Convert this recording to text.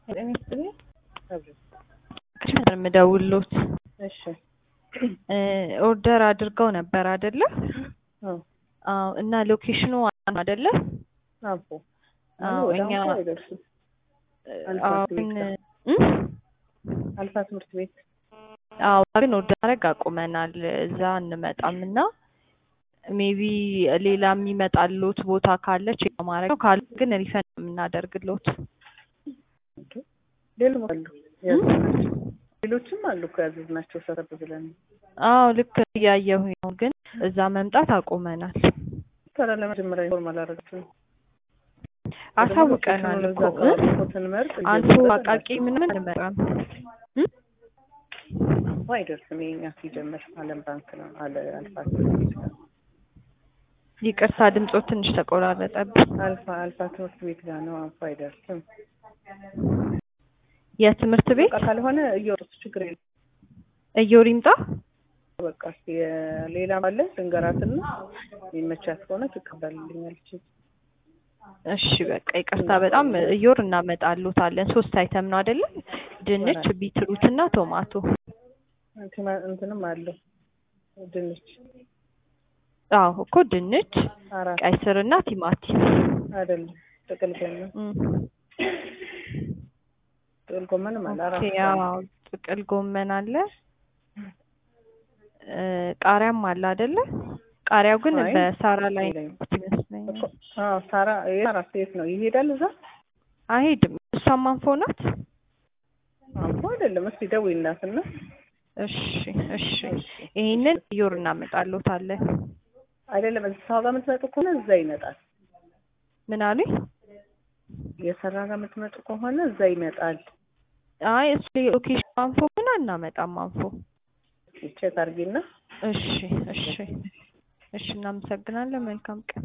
ጤና ይስጥልኝ። ነበር የምደውልሎት እሺ ኦርደር አድርገው ነበር አይደለ? አዎ አዎ። እና ሎኬሽኑ አይደለ? አቦ አዎ፣ ወደ እኛ አንፎ አይደርስም። አልፋ አዎ፣ ትምህርት ግን ቤት እም? አልፋ ትምህርት ቤት አዎ፣ ግን ኦርደር ማድረግ አቁመናል። እዛ እንመጣም እና ሜቢ ሌላ የሚመጣልዎት ቦታ ካለ ቼክ ማድረግ ነው። ካለ ግን ሪፈንድ የምናደርግልዎት። ሌሎች አሉ ያዘዝናቸው ሌሎችም አሉ እኮ ያዘዝናቸው ሰረብ ብለን አዎ ልክ እያየሁኝ ነው፣ ግን እዛ መምጣት አቁመናል። ታዲያ ለመጀመሪያ ኢንፎርም አላደረጋችሁም? አሳውቀናል እኮ እ? ስንመርጥ አንፎ አቃቂ ምንም አንመጣም። እም? አንፎ አይደርስም። የኛ ሲጀምር አለም ባንክ ነው አለ አልፋ ትምህርት ቤት ጋር ይቅርታ ድምጾ ትንሽ ተቆራረጠብኝ። አልፋ አልፋ ትምህርት ቤት ጋር ነው። አንፎ አይደርስም። የትምህርት ቤት በቃ ካልሆነ እየወጡት ችግር የለም። እዮር ይምጣ። በቃ እስኪ ሌላ አለ ልንገራትና የሚመቻት ከሆነ ትቀበልልኛለች። እሺ በቃ ይቅርታ በጣም እዮር እናመጣልዎታለን። ሶስት አይተም ነው አይደለ? ድንች፣ ቢትሩት እና ቶማቶ። እንትና- እንትንም አለው ድንች አዎ እኮ ድንች፣ አራት ቀይ ስር እና ቲማቲም። አይደለም ጥቅል ጎመን እም። ጥቅል ጎመንም አለ አራት ኦኬ አዎ ጥቅል ጎመን አለ እ ቃሪያም አለ አይደለ? ቃሪያው ግን አይ፣ በሳራ ላይ የለኝም። ይመስለኛል። እኮ አዎ ሳራ የሳራ ሴት ነው ይሄዳል እዛ አይሄድም። እሷም አንፎ ናት። አንፎ አይደለም እስኪ ደውይላትና እሺ እሺ ይሄንን እዮር እናመጣልዎታለን። አይደለም እዛ ጋር የምትመጡ ከሆነ እዛ ይመጣል ምን አሉኝ? የሰራ ጋር የምትመጡ ከሆነ እዛ ይመጣል አይ እሱ ሎኬሽን አንፎ ግን አናመጣም አንፎ። ቼክ አድርጊና እሺ እሺ እሺ እናመሰግናለን። መልካም ቀን